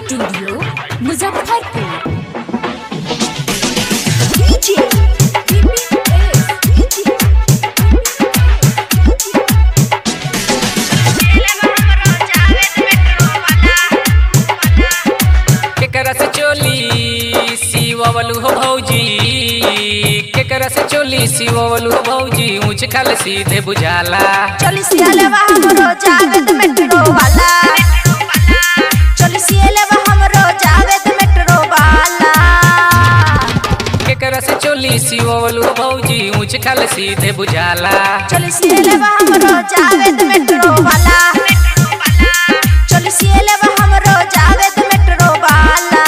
studio Muzaffarpur केकरा से चोली सिवलू हो भौजी केकरा से चोली सिवलू हो भौजी ऊंच खाल सीधे बुझाला चलिसियलेवा हमरो जावेद मेट्रो वाला चलिसियलेवा हमरो जावेद मेट्रो वाला केकरा से चोली सिवलू हो भौजी ऊंच खाल सीधे बुझाला चलिसियलेवा हमरो जावेद मेट्रो वाला चलिसियलेवा हमरो जावेद मेट्रो वाला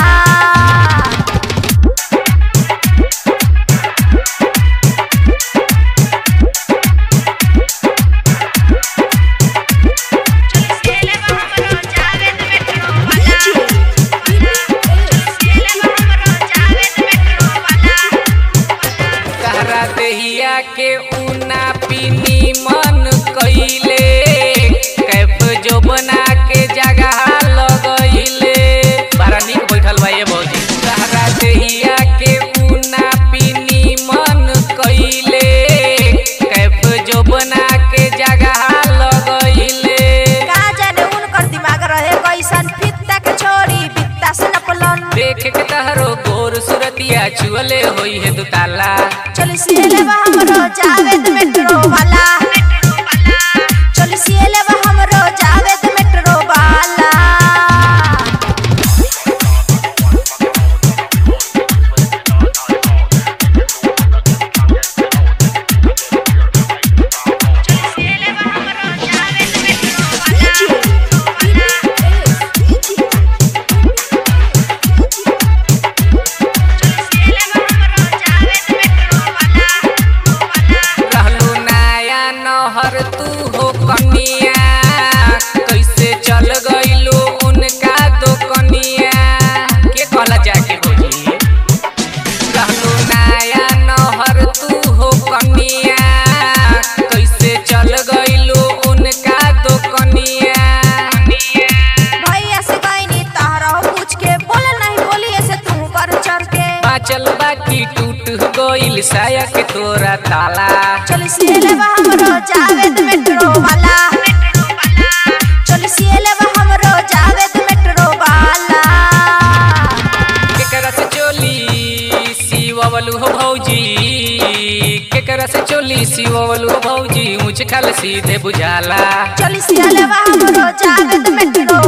चलिसियलेवा हमरो जावेद मेट्रो वाला चलिसियलेवा हमरो जावेद मेट्रो वाला कहरा देहिया के ऊना पीनी मन कइले कैफ जो बना के जगह लगइले बड़ा नीक बैठल बा ये भौजी कहरा देहिया के ऊना पीनी मन कइले कैफ जो बना के जगह लगइले का जाने उनकर दिमाग रहे कैसन फित्ता के छोड़ी बित्ता से नपलन देख के तहरो गोर सुरतिया छुअले होई है दुताला चल सियलेवा हमरो जावेद मेट्रो वाला चल सियलेवा हमरो जावेद मेट्रो वाला रहलू नया नहर तू हो कनिया कैसे चल गइलू उनका दो कनिया के कहला जाके भौजी रहलू नया नहर तू हो कनिया कैसे चल गइलू उनका दो कनिया भैया से कहनी तहरा पूछ के बोले नहीं बोली ऐसे तू कर चढ़ के बाचल बाकी टूट गइल साया के तोरा ताला चल सियलेवा हमरो जावेद मेट्रो वाला चल सियलेवा हमरो जावेद मेट्रो वाला केकरा से चोली सिवलू हो भौजी केकरा से चोली सिवलू हो भौजी ऊंच खाल सीधे बुझाला चल सियलेवा हमरो जावेद मेट्रो